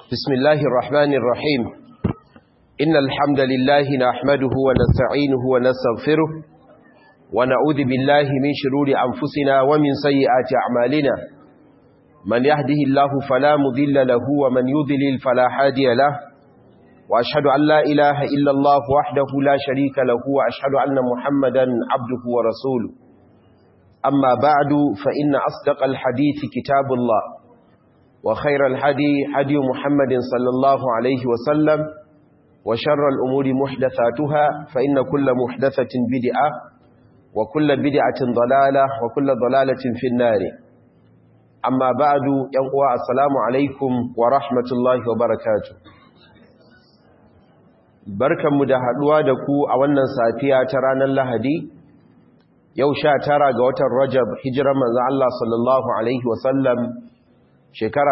بسم الله الرحمن الرحيم إن الحمد لله نحمده ونستعينه ونستغفره ونعوذ بالله من شرور أنفسنا ومن سيئات أعمالنا من يهده الله فلا مضل له ومن يضلل فلا هادي له وأشهد أن لا إله إلا الله وحده لا شريك له وأشهد أن محمدا عبده ورسوله أما بعد فإن أصدق الحديث كتاب الله وخير الحدي حدي محمد صلى الله عليه وسلم وشر الأمور محدثاتها فإن كل محدثة بدعة وكل بدعة ضلالة وكل ضلالة في النار أما بعد ينقوى السلام عليكم ورحمة الله وبركاته barkanmu da haduwa da ku a wannan safiya ta ranar Lahadi yau sha tara ga watan Rajab hijirar manzo Allah sallallahu alaihi wasallam shekara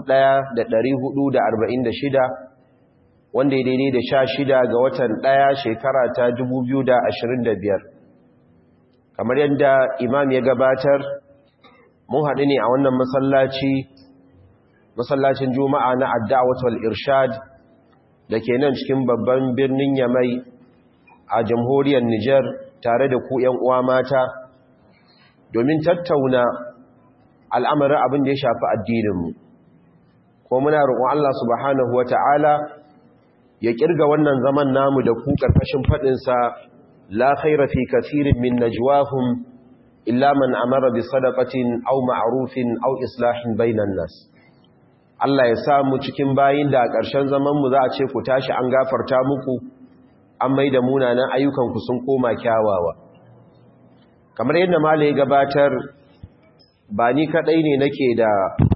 1446 wanda ya daidai da sha shida ga watan ɗaya shekara ta 2025 kamar yadda imam ya gabatar mun haɗu ne a wannan masallaci masallacin juma'a na adda'awatul irshad da ke nan cikin babban birnin yamai a jamhuriyar Nijar tare da ku ‘yan uwa mata domin tattauna al'amarin abin da ya shafi addininmu ko muna roƙon Allah subhanahu wa ta'ala ya ƙirga wannan zaman namu da ku ƙarƙashin faɗinsa la khaira fi kasirin min najwahum illa man amara bi sadaqatin aw ma'rufin aw islahin bainan nas Allah ya sa mu cikin bayin da a ƙarshen zaman mu za a ce ku tashi an gafarta muku an mai da munanan ayyukanku sun koma kyawawa kamar yadda malai gabatar ba ni kadai ne nake da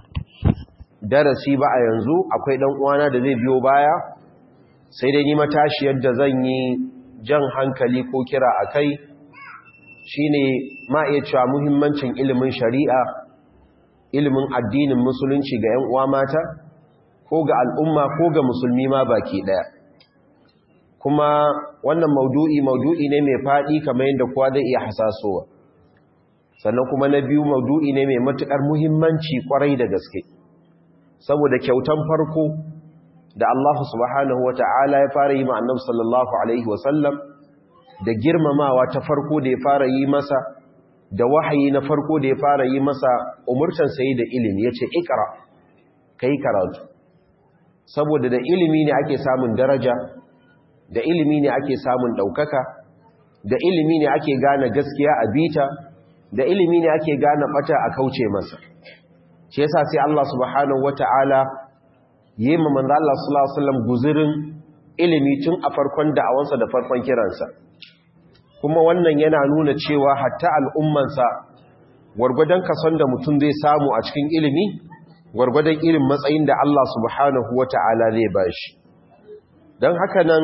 darasi ba a yanzu akwai dan uwana da zai biyo baya sai dai ni matashi yadda zan yi jan hankali ko kira akai shine ma iya cewa muhimmancin ilimin shari'a ilimin addinin musulunci ga 'yan uwa mata ko ga al'umma ko ga musulmi ma baki daya kuma wannan maudu'i maudu'i ne mai faɗi kamar yadda kowa zai iya hasasowa sannan kuma na biyu maudu'i ne mai matuƙar muhimmanci ƙwarai da gaske saboda kyautan farko da Allah subhanahu wa ta'ala ya fara yi ma'annab sallallahu Alaihi wasallam da girmamawa ta farko da ya fara yi masa da wahayi na farko da ya fara yi masa umurtan sayi da ilimi ya ce ikara ka yi karatu saboda da ilimi ne ake samun daraja da ilimi ne ake samun ɗaukaka da ilimi ne ake gane gaskiya a bita da ilimi ne ake gane ɓata a kauce masa shi yasa sai Allah subhanahu wata'ala yi ma manzo Allah sallallahu alaihi wasallam guzurin ilimi tun a farkon da'awansa da farkon kiransa kuma wannan yana nuna cewa hatta al'ummansa gwargwadon kason da mutum zai samu a cikin ilimi gwargwadon irin matsayin da Allah subhanahu wata'ala zai bashi don haka nan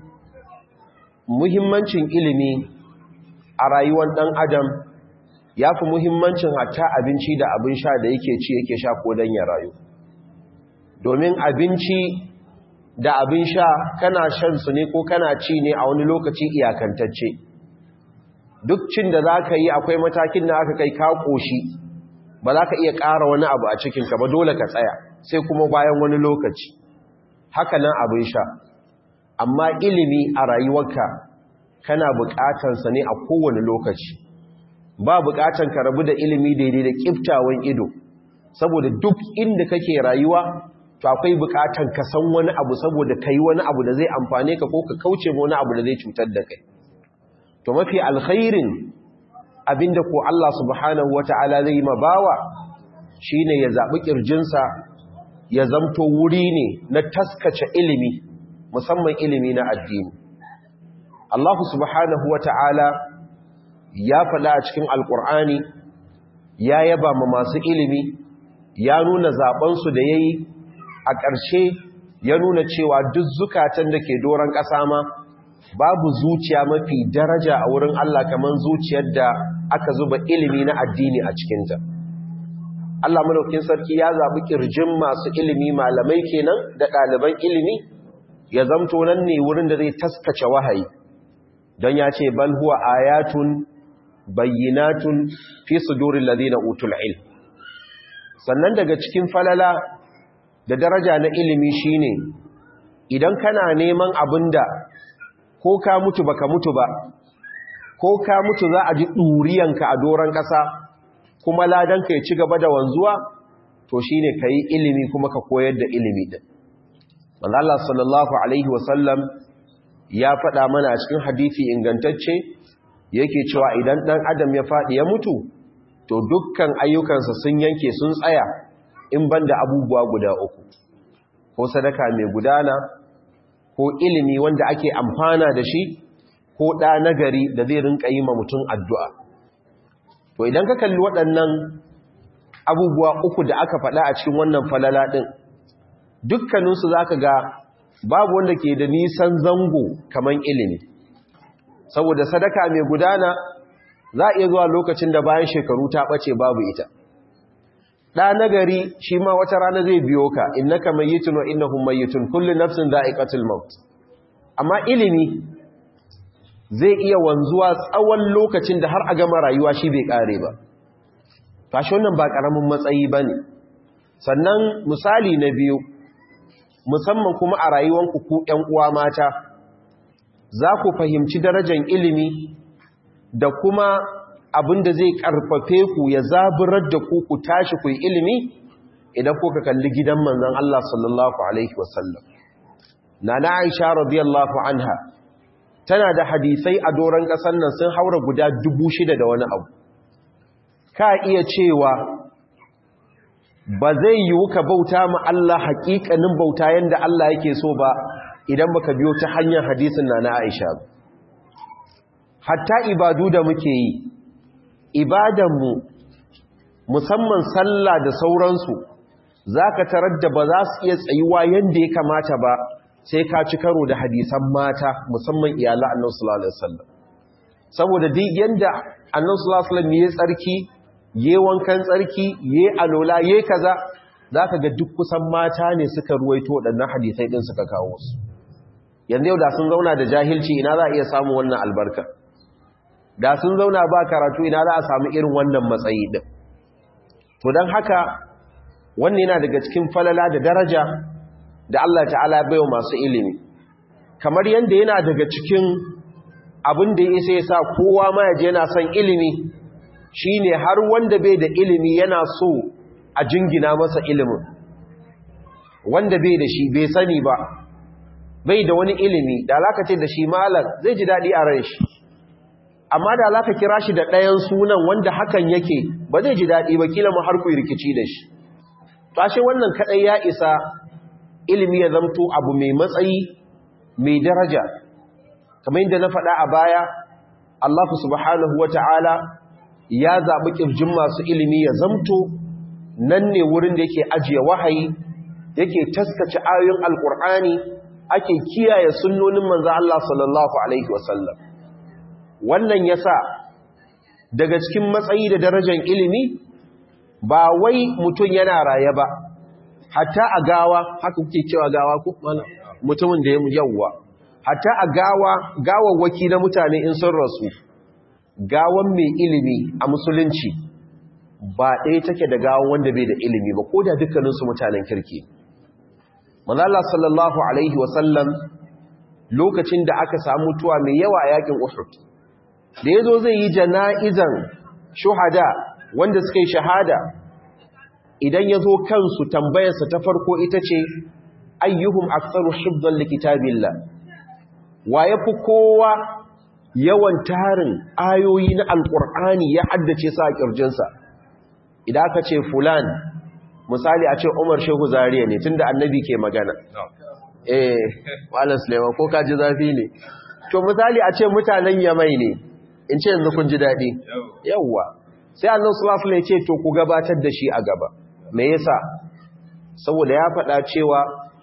muhimmancin ilimi a rayuwar ɗan adam ya fi muhimmancin hatta abinci da abin sha da yake ci yake sha ko don ya rayu domin abinci da abin sha kana shan su ne ko kana ci ne a wani lokaci iyakantacce duk cin da za ka yi akwai matakin da aka kai ka ƙoshi ba za ka iya ƙara wani abu a cikinka ba dole ka tsaya sai kuma bayan wani lokaci haka nan abin sha amma ilimi a rayuwarka kana buƙatansa ne a kowane lokaci ba buƙatan ka rabu da ilimi daidai da ƙiftawan ido saboda duk inda kake rayuwa to akwai buƙatan ka san wani abu saboda ka yi wani abu da zai amfane ka ko ka kauce wani abu da zai cutar da kai to mafi alkhairin abinda ko Allah subhanahu wata'ala zai yi ma bawa shine ya zaɓi ƙirjinsa ya zamto wuri ne na taskace ilimi musamman ilimi na addini Allah subhanahu wa ta'ala ya faɗa a cikin alƙur'ani ya yaba ma masu ilimi ya nuna zaɓensu da ya yi a ƙarshe ya nuna cewa duk zukatan da ke doron ƙasa ma babu zuciya mafi daraja a wurin Allah kamar zuciyar da aka zuba ilimi na addini a cikinta. Allah madaukin sarki ya zaɓi ƙirjin masu ilimi malamai kenan da ɗaliban ilimi ya zamto nan ne wurin da zai taskace wahayi don ya ce bal huwa ayatun bayyinatun fi sudurin ladina utul ilm sannan daga cikin falala da daraja na ilimi shine idan kana neman abinda ko ka mutu baka mutu ba ko ka mutu za a ji ɗuriyanka a doron ƙasa kuma ladanka ya ci gaba da wanzuwa to shine ka yi ilimi kuma ka koyar da ilimi din wanda Allah sallallahu alaihi wasallam ya faɗa mana a cikin hadithi ingantacce yake cewa idan ɗan adam ya faɗi ya mutu to dukkan ayyukansa sun yanke sun tsaya in banda abubuwa guda uku ko sadaka mai gudana ko ilimi wanda ake amfana da shi ko ɗa nagari da zai rinka yi ma mutum addu'a to idan ka kalli waɗannan abubuwa uku da aka faɗa a cikin wannan falala ɗin dukkaninsu za ka ga babu wanda ke da nisan zango kamar ilimi saboda sadaka mai gudana za a iya zuwa lokacin da bayan shekaru ta ɓace babu ita ɗa nagari shi ma wata rana zai biyo ka innaka mayyitun wa innahum mayyitun kullu nafsin dha'iqatul maut amma ilimi zai iya wanzuwa tsawon lokacin da har a gama rayuwa shi bai kare ba tashi wannan ba karamin matsayi bane sannan misali na biyu musamman kuma a rayuwanku ku ƴan uwa mata za ku fahimci darajar ilimi da kuma abin da zai karfafe ku ya zaburar da ku ku tashi ku yi ilimi idan kuka kalli gidan manzon Allah sallallahu alaihi wasallam nana Aisha radiyallahu anha tana da hadisai a doron ƙasar nan sun haura guda dubu shida da wani abu ka iya cewa ba zai yiwu ka bauta ma Allah haƙiƙanin bauta yanda Allah yake so ba idan baka biyo ta hanyar hadisin nana Aisha hatta ibadu da muke yi ibadanmu musamman sallah da sauransu za ka tarar da ba za su iya tsayuwa yadda ya kamata ba sai ka ci karo da hadisan mata musamman iyalan annan sallallahu alaihi saboda duk yadda annan sallallahu alaihi ya tsarki ya wankan tsarki ya alola ya kaza za ka ga duk kusan mata ne suka ruwaito waɗannan hadisai ɗin suka kawo su yanzu yau da sun zauna da jahilci ina za a iya samun wannan albarka da sun zauna ba karatu ina za a samu irin wannan matsayi din to don haka wannan yana daga cikin falala da daraja da Allah ta'ala bai wa masu ilimi kamar yadda yana daga cikin abin da ya sai sa kowa ma yaje yana son ilimi shine har wanda bai da ilimi yana so a jingina masa ilimin wanda bai da shi bai sani ba bai da wani ilimi da alaka ce da shi malam zai ji daɗi a ran shi amma da za ka kira shi da ɗayan sunan wanda hakan yake ba zai ji daɗi ba kila mu har ku rikici da shi tashe wannan kaɗai ya isa ilimi ya zamto abu mai matsayi mai daraja kamar yadda na faɗa a baya Allah subhanahu wa ta'ala ya zaɓi ƙirjin masu ilimi ya zamto nan ne wurin da yake ajiye wahayi yake taskace ayoyin alƙur'ani ake kiyaye sunnonin manzo Allah sallallahu alaihi wasallam wannan ya sa daga cikin matsayi da darajar ilimi ba wai mutum yana raye ba hatta a gawa haka kuke cewa gawa ku mutumin da ya yawwa hatta a gawa gawawwaki na mutane in sun rasu gawan mai ilimi a musulunci ba ɗaya take da gawan wanda bai da ilimi ba ko da dukkaninsu mutanen kirki manzala sallallahu alaihi wasallam lokacin da aka samu mutuwa mai yawa a yakin uhud da ya zo zai yi jana'izan shuhada wanda suka yi shahada idan ya zo kansu tambayarsa ta farko ita ce ayyuhum aktsaru hibdan likitabillah wa yafi kowa yawan tarin ayoyi na alqur'ani ya haddace sa a kirjinsa idan aka ce fulan misali a ce Umar Shehu Zariya ne tunda annabi ke magana eh Malam Sulaiman ko kaji zafi ne to misali a ce mutanen Yamai ne in ce yanzu kun ji daɗi yawwa sai annan sulasul ya ce to ku gabatar da shi a gaba me yasa saboda ya faɗa cewa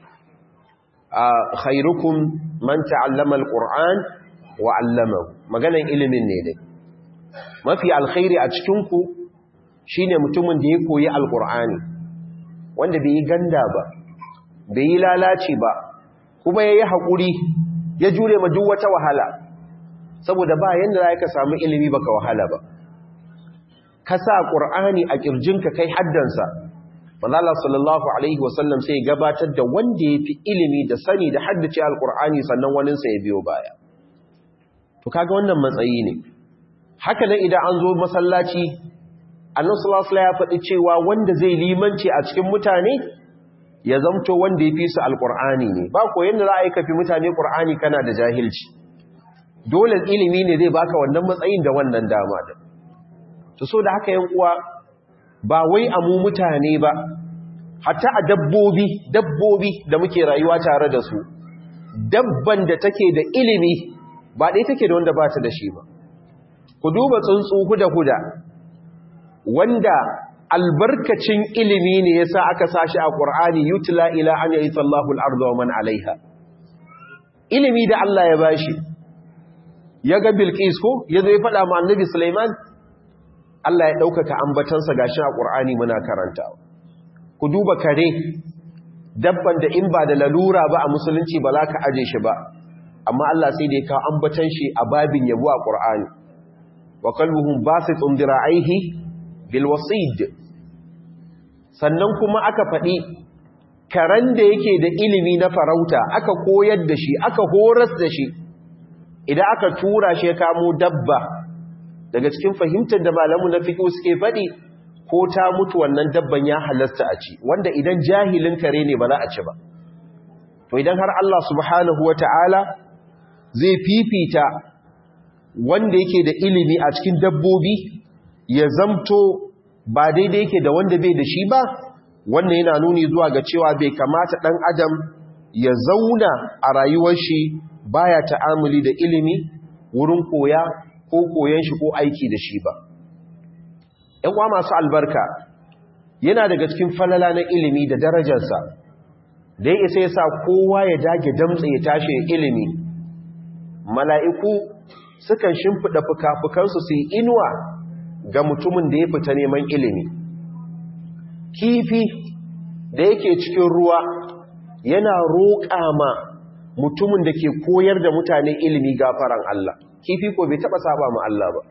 a khairukum man ta'allama alquran wa 'allamahu maganan ilimin ne dai mafi alkhairi a cikin ku shine mutumin da ya koyi alqur'ani wanda bai yi ganda ba bai yi lalaci ba kuma yayi hakuri ya jure ma duk wata wahala saboda ba yanda za ka samu ilimi baka wahala ba ka sa ƙur'ani a ƙirjinka kai haddansa Allah sallallahu alaihi wasallam sai gabatar da wanda ya fi ilimi da sani da haddace alkur'ani sannan waninsa ya biyo baya to kaga wannan matsayi ne haka nan idan an zo masallaci annabi sallallahu alaihi ya faɗi cewa wanda zai limanci a cikin mutane ya zamto wanda ya fi su alkur'ani ne ba ko yanda za a yi kafi mutane qur'ani kana da jahilci dole ilimi ne zai baka wannan matsayin da wannan dama da to so da haka yan uwa ba wai a mu mutane ba hatta a dabbobi dabbobi da muke rayuwa tare da su dabban da take da ilimi ba ɗaya take da wanda ba ta da shi ba ku duba tsuntsu huda-huda wanda albarkacin ilimi ne yasa aka sashi a Qur'ani yutla ila an yayi sallahu al-ardu wa man alaiha ilimi da Allah ya bashi ya ga Bilqis ko yazo ya faɗa ma Annabi Sulaiman Allah ya ɗaukaka ambatansa gashi a Qur'ani muna karantawa ku duba kare dabban da in ba da lalura ba a musulunci ba za ka aje shi ba amma Allah sai da ya kawo ambatan shi a babin yabo a Qur'ani wa qalbuhum basitun dira'aihi bil wasid sannan kuma aka faɗi karen da yake da ilimi na farauta aka koyar da shi aka horas da shi idan aka tura shi ya kamo dabba daga cikin fahimtar da malamu na fiqh suke faɗi ko ta mutu wannan dabban ya halasta a ci wanda idan jahilin kare ne ba za a ci ba to idan har Allah subhanahu wata'ala zai fifita wanda yake da ilimi a cikin dabbobi ya zamto ba daidai yake da wanda bai da shi ba wannan yana nuni zuwa ga cewa bai kamata ɗan adam ya zauna a rayuwar shi baya ta'amuli da ilimi wurin koya ko koyan shi ko aiki da shi ba uwa masu albarka yana daga cikin falala na ilimi da darajarsa da ya isa ya sa kowa ya dage damtse ya tashi ilimi mala'iku sukan shimfiɗa fuka-fukansu su yi inuwa ga mutumin da ya fita neman ilimi kifi da yake cikin ruwa yana roƙa ma mutumin da ke koyar da mutane ilimi gafaran Allah kifi ko bai taɓa saba ma Allah ba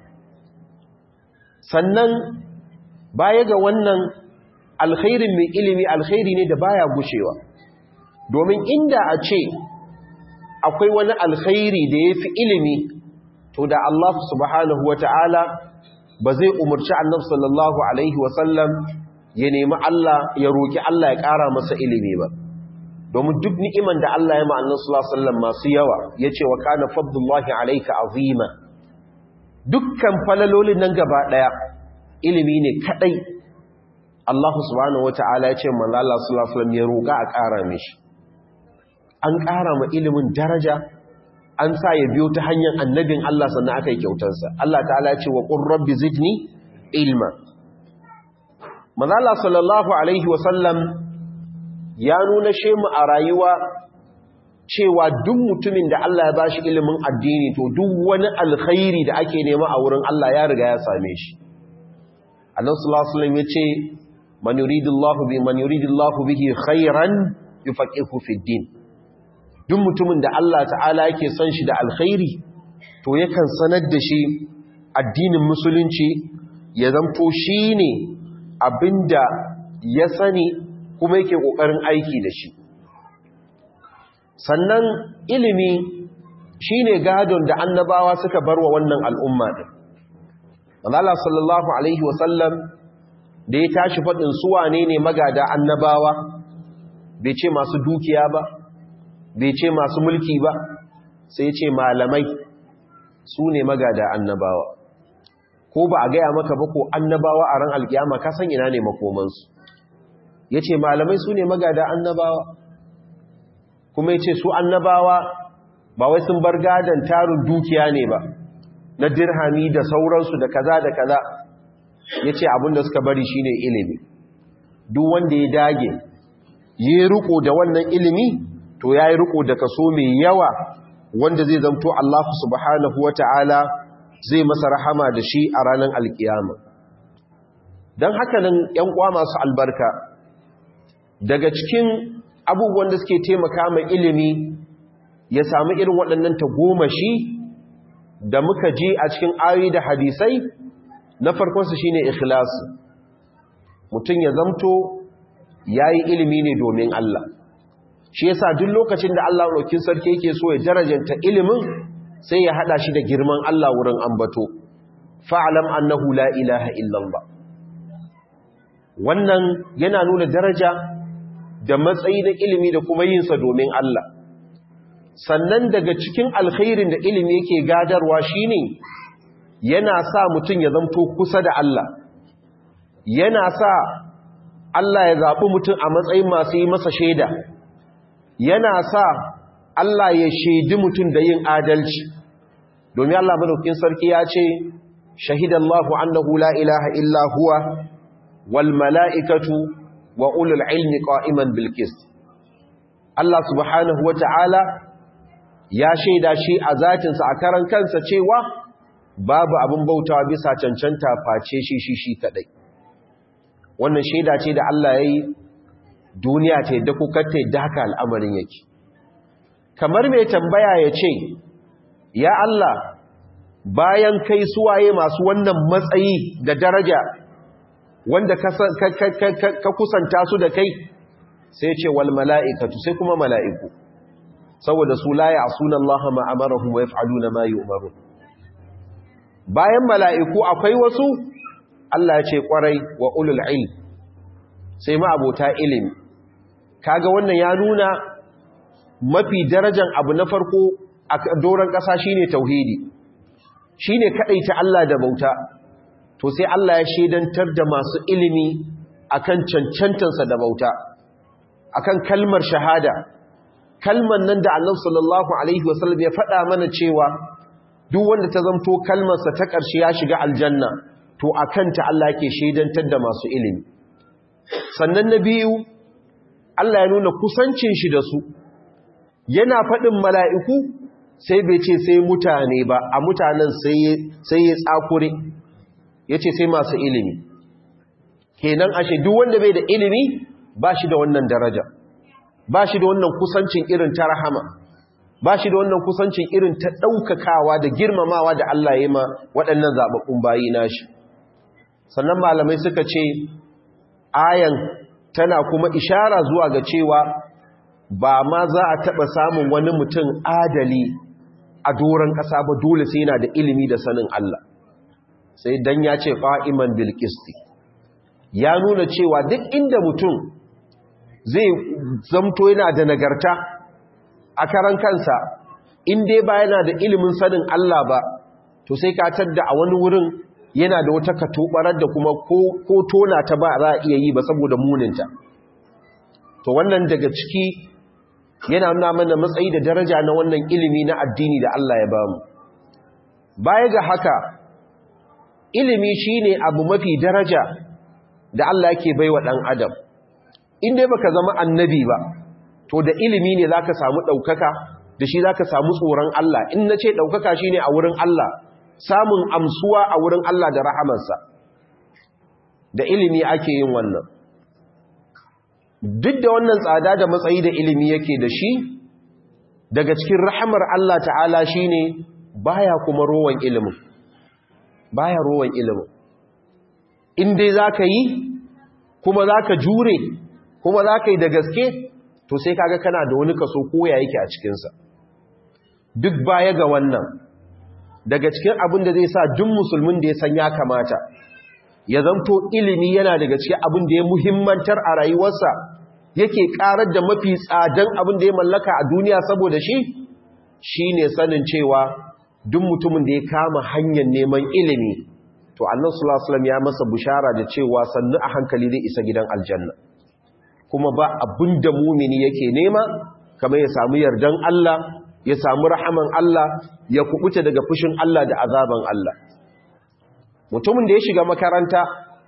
sannan baya ga wannan alkhairin mai ilimi alkhairi ne da baya gushewa domin inda a ce akwai wani alkhairi da ya fi ilimi to da Allah subhanahu wa ta'ala ba zai umarci annabi sallallahu alaihi wasallam ya nemi Allah ya roki Allah ya ƙara masa ilimi ba domin duk ni'iman da Allah ya ma'annan sallallahu alaihi wasallam masu yawa yace wa kana fadlullahi alayka azima dukkan falalolin nan gaba daya ilimi ne kadai Allah subhanahu wataala ya ce manzo Allah sallallahu alaihi wasallam ya roka a ƙara mishi an ƙara ma ilimin daraja an sa ya biyo ta hanyar annabin Allah sannan aka yi kyautarsa Allah ta'ala ya ce wa qur rabbi zidni ilma manzo Allah sallallahu alaihi wasallam ya nuna shemu a rayuwa cewa duk mutumin da Allah ya bashi ilimin addini to duk wani alkhairi da ake nema a wurin Allah ya riga ya same shi Allah sallallahu alaihi wasallam yace man yuridullahu bi man yuridullahu bihi khairan yufaqihu fi din duk mutumin da Allah ta'ala yake son shi da alkhairi to yakan sanar da shi addinin musulunci ya zanto shine abinda ya sani kuma yake ƙoƙarin aiki da shi sannan ilimi shi ne gadon da annabawa suka bar wa wannan al'umma ɗin Allah sallallahu Alaihi wasallam da ya tashi faɗin suwa ne ne magada annabawa bai ce masu dukiya ba bai ce masu mulki ba sai ce malamai su ne magada annabawa ko ba a gaya maka ba ko annabawa a ran alkiyama ka san ina ne makomansu ya ce malamai su ne magada annabawa kuma ya ce su annabawa ba wai sun bar gadon tarin dukiya ne ba na dirhami da sauransu da kaza da kaza ya ce abinda suka bari shine ilimi duk wanda ya dage ya riko da wannan ilimi to ya yi riko da kaso mai yawa wanda zai zamto Allah subhanahu wa ta'ala zai masa rahama da shi a ranar alkiyama don haka nan ‘yan kwa masu albarka daga cikin abubuwan da suke taimaka mai ilimi ya sami irin waɗannan tagomashi da muka ji a cikin ayoyi da hadisai na farkonsu shine ikhlasu mutum ya zamto yayi ilimi ne domin Allah shi yasa duk lokacin da Allah rokin sarki yake so ya darajanta ilimin sai ya hada shi da girman Allah wurin ambato fa'alam annahu la ilaha illallah wannan yana nuna daraja da matsayi na ilimi da kuma yinsa domin Allah sannan daga cikin alkhairin da ilimi yake gadarwa shine yana sa mutum ya zamto kusa da Allah yana sa Allah ya zaɓi mutum a matsayin masu yi masa shaida yana sa Allah ya shaidi mutum da yin adalci domin Allah madaukin sarki ya ce shahidallahu annahu la ilaha illa huwa wal mala'ikatu wa ulul ilmi qa'iman bil qist Allah subhanahu wata'ala ya shaida shi a zatinsa a karan kansa cewa babu abin bautawa bisa cancanta face shi shi shi kadai wannan shaida ce da Allah ya yi duniya ta yadda kuka ta yadda haka al'amarin yake kamar mai tambaya ya ce ya Allah bayan kai suwaye masu wannan matsayi da daraja wanda ka kusanta su da kai sai ce wal mala'ikatu sai kuma mala'iku saboda su la ya'suna Allah ma amarahum wa yaf'aluna ma yu'marun bayan mala'iku akwai wasu Allah ya ce kwarai wa ulul ilm sai ma abota ilimi kaga wannan ya nuna mafi darajan abu na farko a doron ƙasa shine tauhidi shine ta Allah da bauta to sai Allah ya shedantar da masu ilimi akan cancantansa da bauta akan kalmar shahada kalmar nan da Allah sallallahu alaihi wasallam ya faɗa mana cewa duk wanda ta zamto kalmarsa ta ƙarshe ya shiga aljanna to akan ta Allah yake shedantar da masu ilimi sannan na biyu Allah ya nuna kusancin shi da su yana faɗin mala'iku sai bai ce sai mutane ba a mutanen sai ya tsakure ya ce sai masu ilimi kenan ashe duk wanda bai da ilimi ba shi da wannan daraja ba shi da wannan kusancin irin ta rahama ba shi da wannan kusancin irin ta ɗaukakawa da girmamawa da Allah ya ma waɗannan zaɓaɓɓun bayi nashi sannan malamai suka ce ayan tana kuma ishara zuwa ga cewa ba ma za a taɓa samun wani mutum adali a doron ƙasa ba dole sai yana da ilimi da sanin Allah sai dan ya ce ƙa'iman bilkisti ya nuna cewa duk inda mutum zai zamto yana da nagarta a karan kansa in dai ba yana da ilimin sanin Allah ba to sai ka tadda a wani wurin yana da wata katobarar da kuma ko tona ta ba za a iya yi ba saboda muninta to wannan daga ciki yana nuna mana matsayi da daraja na wannan ilimi na addini da Allah ya bamu baya ga haka ilimi shine abu mafi daraja da Allah yake baiwa dan adam in dai baka zama annabi ba to da ilimi ne zaka samu daukaka da shi zaka samu tsoron Allah in nace daukaka shine a wurin Allah samun amsuwa a wurin Allah da rahamarsa da ilimi ake yin wannan duk da wannan tsada da matsayi da ilimi yake da shi daga cikin rahamar Allah ta'ala shine baya kuma rowan ilimin baya rowan ilimin in dai zaka yi kuma zaka jure kuma zaka yi da gaske to sai kaga kana da wani kaso koya yake a cikinsa duk baya ga wannan daga cikin abin da zai sa duk musulmin da ya san ya kamata ya zanto ilimi yana daga cikin abin da ya muhimmantar a rayuwarsa yake karar da mafi tsadan abin da ya mallaka a duniya saboda shi shine sanin cewa duk mutumin da ya kama hanyar neman ilimi to annabi sallallahu alaihi wasallam ya masa bushara da cewa sannu a hankali zai isa gidan aljanna kuma ba abin da mumini yake nema kamar ya samu yardan Allah ya samu rahaman Allah ya kubuta daga fushin Allah da azaban Allah mutumin da ya shiga makaranta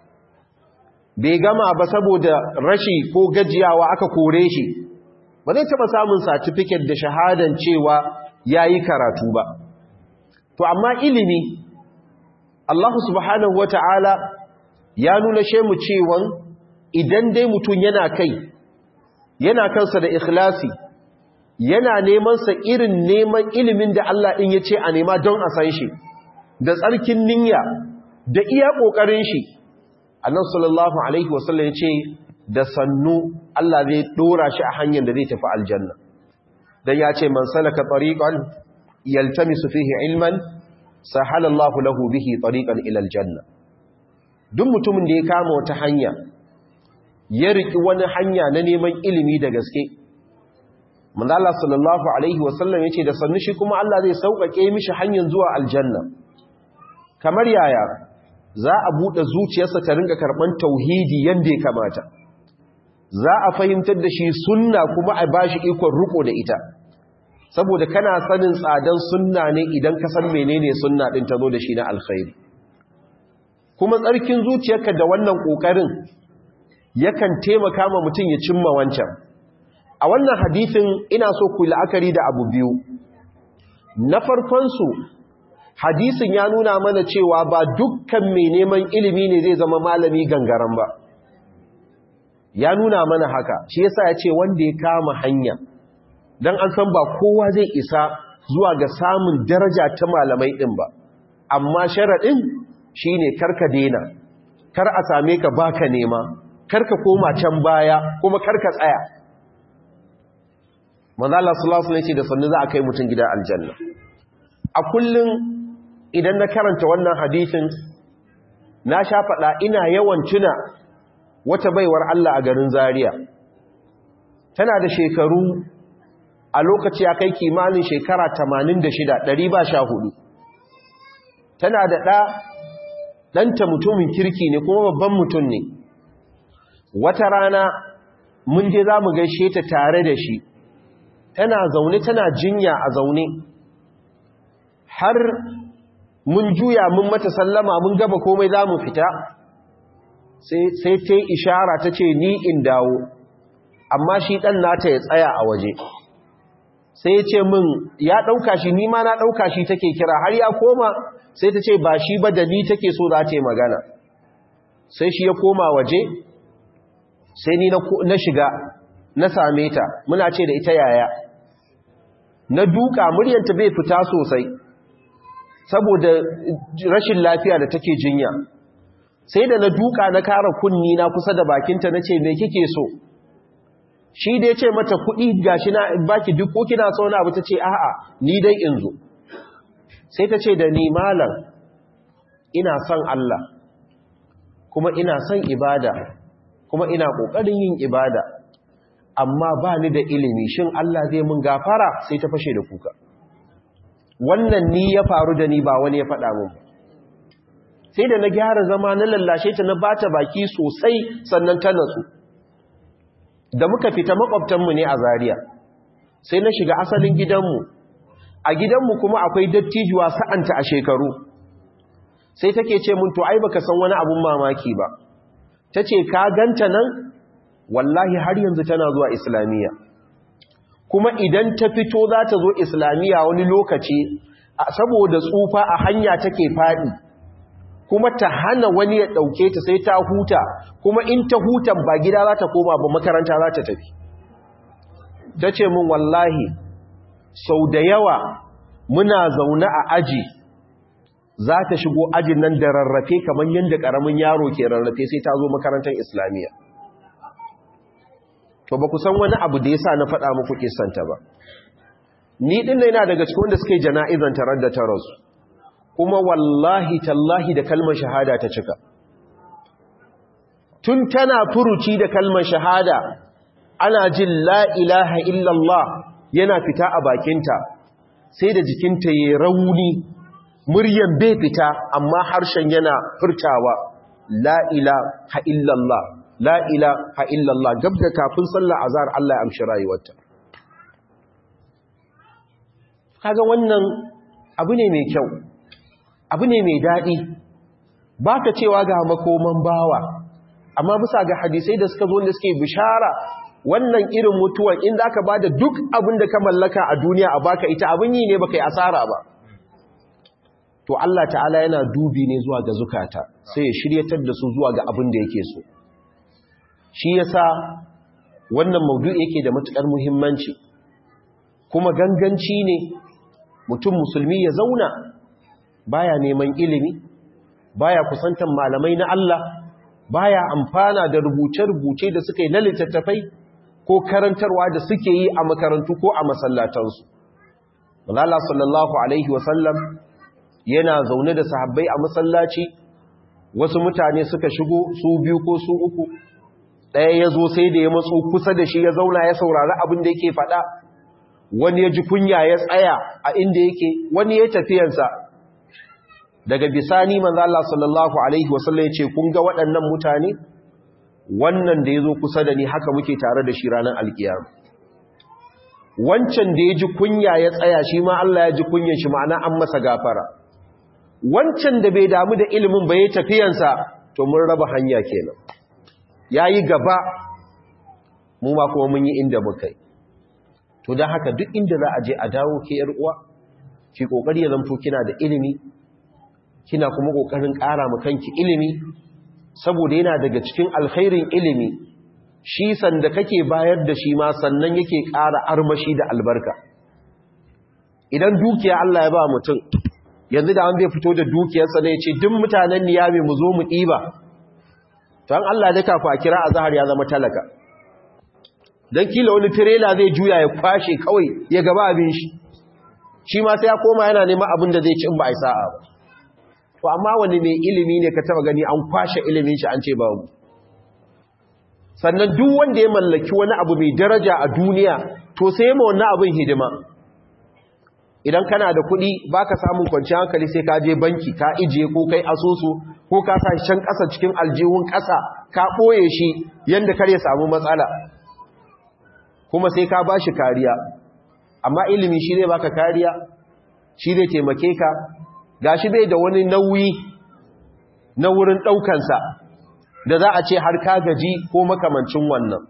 bai gama ba saboda rashi ko gajiyawa aka kore shi ba zai taba samun certificate da shahadan cewa yayi karatu ba to amma ilimi Allah subhanahu wata'ala ya nuna shemu cewan idan dai mutum yana kai yana kansa da ikhlasi yana neman sa irin neman ilimin da Allah din yace a nema don a san shi da tsarkin niyya da iya kokarin shi Allah sallallahu alaihi wasallam yace da sannu Allah zai dora shi a hanyar da zai tafi aljanna dan ya ce man salaka tariqan yaltamisu fihi ilman sahala Allahu lahu bihi tariqan ila aljanna duk mutumin da ya kama wata hanya ya riki wani hanya na neman ilimi da gaske manzo Allah sallallahu alaihi wasallam yace da sannu shi kuma Allah zai sauƙaƙe mishi hanyar zuwa aljanna kamar yaya za a buɗe zuciyarsa ta ringa karɓar tauhidi yanda ya kamata za a fahimtar da shi sunna kuma a bashi ikon riko da ita saboda kana sanin tsadan sunna ne idan ka san menene sunna din ta zo da shi na alkhairi kuma tsarkin zuciyarka da wannan kokarin yakan taimaka ma mutum ya cimma wancan a wannan hadisin ina so ku la'akari da abu biyu na farkon su hadisin ya nuna mana cewa ba dukkan mai neman ilimi ne zai zama malami gangaran ba ya nuna mana haka shi yasa ya ce wanda ya kama hanya don an san ba kowa zai isa zuwa ga samun daraja ta malamai ɗin ba amma sharaɗin shi ne karka dena kar a same ka baka nema karka koma can baya kuma karka tsaya manzala sulasu ne ce da sannu za a kai mutum gida aljanna a kullum idan na karanta wannan hadithin na sha faɗa ina yawan tuna wata baiwar Allah a garin Zaria tana da shekaru a lokaci ya kai kimanin shekara 86 ɗari ba sha hudu tana da ɗa ɗanta mutumin kirki ne kuma babban mutum ne wata rana mun je za mu gaishe ta tare da shi tana zaune tana jinya a zaune har mun juya mun mata sallama mun gaba komai za mu fita sai ta ishara ta ce ni in dawo amma shi ɗan nata ya tsaya a waje sai ya ce min ya ɗauka shi ni ma na ɗauka shi take kira har ya koma sai ta ce ba shi ba da ni take so za ta yi magana sai shi ya koma waje sai ni na shiga na same ta muna ce da ita yaya na duka muryanta bai fita sosai saboda rashin lafiya da take jinya sai da na duka na kara kunni na kusa da bakinta na ce me kike so shi da ya ce mata kuɗi gashi na baki duk ko kina so na abu ta ce a'a ni dai in zo sai ta ce da ni malam ina son Allah kuma ina son ibada kuma ina ƙoƙarin yin ibada amma ba ni da ilimi shin Allah zai mun gafara sai ta fashe da kuka wannan ni ya faru da ni ba wani ya faɗa mun sai da na gyara zama na lallashe ta na bata baki sosai sannan ta natsu da muka fita makwabtanmu ne a Zariya, sai na shiga asalin gidanmu a gidanmu kuma akwai dattijuwa sa'anta a shekaru sai take ce mun to ai baka san wani abun mamaki ba tace ka ganta nan wallahi har yanzu tana zuwa islamiyya kuma idan ta fito za ta zo islamiyya wani lokaci saboda tsufa a hanya take faɗi kuma ta hana wani ya ɗauke ta sai ta huta kuma in ta hutan ba gida za ta koma ba makaranta za ta tafi ta ce min wallahi sau da yawa muna zaune a aji za ta shigo ajin nan da rarrafe kamar yadda ƙaramin yaro ke rarrafe sai ta zo makarantar islamiyya to ba ku san wani abu da ya sa na faɗa muku kisanta ba ni ɗin na yana daga cikin wanda suke jana'izan tarar da tarasu kuma wallahi tallahi da kalmar shahada ta cika tun tana furuci da kalmar shahada ana jin la ilaha illallah yana fita a bakinta sai da jikinta ya rauni muryan bai fita amma harshen yana furtawa la ilaha illallah la ilaha illallah gab da kafin sallar azhar Allah ya amshi rayuwarta kaga wannan abu ne mai kyau abu ne mai daɗi ba ka cewa ga makoman bawa amma bisa ga hadisai da suka zo da suke bishara wannan irin mutuwan in za ka ba da duk abin da ka mallaka a duniya a baka ita abin yi ne baka yi asara ba to Allah ta'ala yana dubi ne zuwa ga zukata sai ya shiryatar da su zuwa ga abin da yake so shi yasa wannan maudu'i yake da matukar muhimmanci kuma ganganci ne mutum musulmi ya zauna baya neman ilimi baya kusantan malamai na Allah baya amfana da rubuce-rubuce da suka yi na littattafai ko karantarwa da suke yi a makarantu ko a masallatansu Allah sallallahu alaihi wasallam yana zaune da sahabbai a masallaci wasu mutane suka shigo su biyu ko su uku ɗaya ya zo sai da ya matso kusa da shi ya zauna ya saurari abin da yake faɗa wani ya ji kunya ya tsaya a inda yake wani ya tafiyansa daga bisani manzo Allah sallallahu alaihi wasallam ya ce kun ga waɗannan mutane wannan da ya zo kusa da ni haka muke tare da shi ranar alkiyama wancan da ya ji kunya ya tsaya shi ma Allah ya ji kunyan shi ma'ana an masa gafara wancan da bai damu da ilimin ba ya tafiyansa to mun raba hanya kenan ya yi gaba mu ma kuma mun yi inda muka yi to don haka duk inda za a je a dawo ke uwa ki kokari ya zamto kina da ilimi kina kuma kokarin ƙara mu kanki ilimi saboda yana daga cikin alkhairin ilimi shi sanda kake bayar da shi ma sannan yake ƙara armashi da albarka idan dukiya Allah ya ba mutum yanzu da an zai fito da dukiyarsa ne ya ce duk mutanen niyami mu zo mu ɗiba to an Allah da kafa a kira a zahar ya zama talaka don kila wani tirela zai juya ya kwashe kawai ya gaba abin shi shi ma sai ya koma yana neman abin da zai ci in ba a yi sa'a ba to amma wani mai ilimi ne ka taba gani an kwashe ilimin shi an ce babu sannan duk wanda ya mallaki wani abu mai daraja a duniya to sai ma wannan abin hidima idan kana da kuɗi baka samun kwanciyar hankali sai ka je banki ka ijiye ko kai asusu ko ka sa can ƙasa cikin aljihun ƙasa ka ɓoye shi yadda kar ya samu matsala kuma sai ka ba shi kariya amma ilimi shi zai baka kariya shi zai taimake ka ga shi bai da wani nauyi na wurin ɗaukansa da za a ce har ka gaji ko makamancin wannan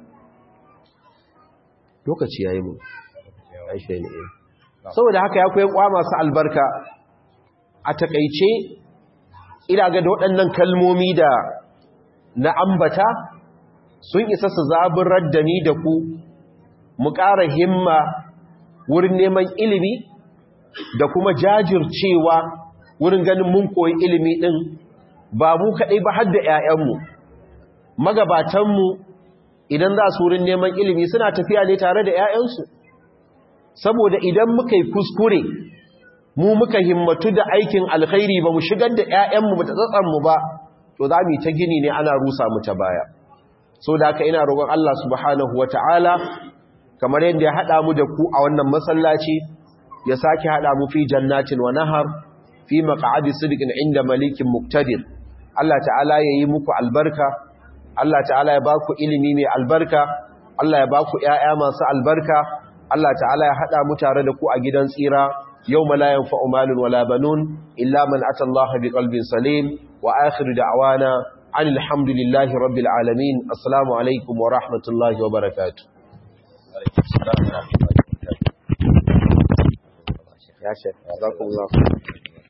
lokaci ya yi mu aishe ne saboda haka ya kuwa kwa masu albarka a takaice ina ga da waɗannan kalmomi da na ambata sun isa su zaburar da ni da ku mu ƙara himma wurin neman ilimi da kuma jajircewa wurin ganin mun koyi ilimi ɗin ba mu kaɗai ba har da ‘ya'yanmu magabatanmu idan za su wurin neman ilimi suna tafiya ne tare da ‘ya'yansu saboda idan muka yi kuskure mu muka himmatu da aikin alkhairi ba mu shigar da ‘ya'yanmu ba ta tsatsanmu ba to za mu yi ta gini ne ana rusa mu ta baya so da haka ina roƙon Allah subhanahu wa ta'ala kamar yadda ya haɗa mu da ku a wannan masallaci ya sake haɗa mu fi jannatin wa nahar fi maq'adi sidqin inda malikin muqtadir Allah ta'ala ya yi muku albarka Allah ta'ala ya ba ku ilimi mai albarka Allah ya ba ku ‘ya'ya masu albarka Allah ta'ala ya haɗa mu tare da ku a gidan tsira yau malayan fa'umalin wala banun illa man ata Allah bi qalbin salim wa akhiru da'wana an alhamdulillahi rabbil alamin assalamu alaikum wa rahmatullahi wa barakatuh ya shek jazakumullah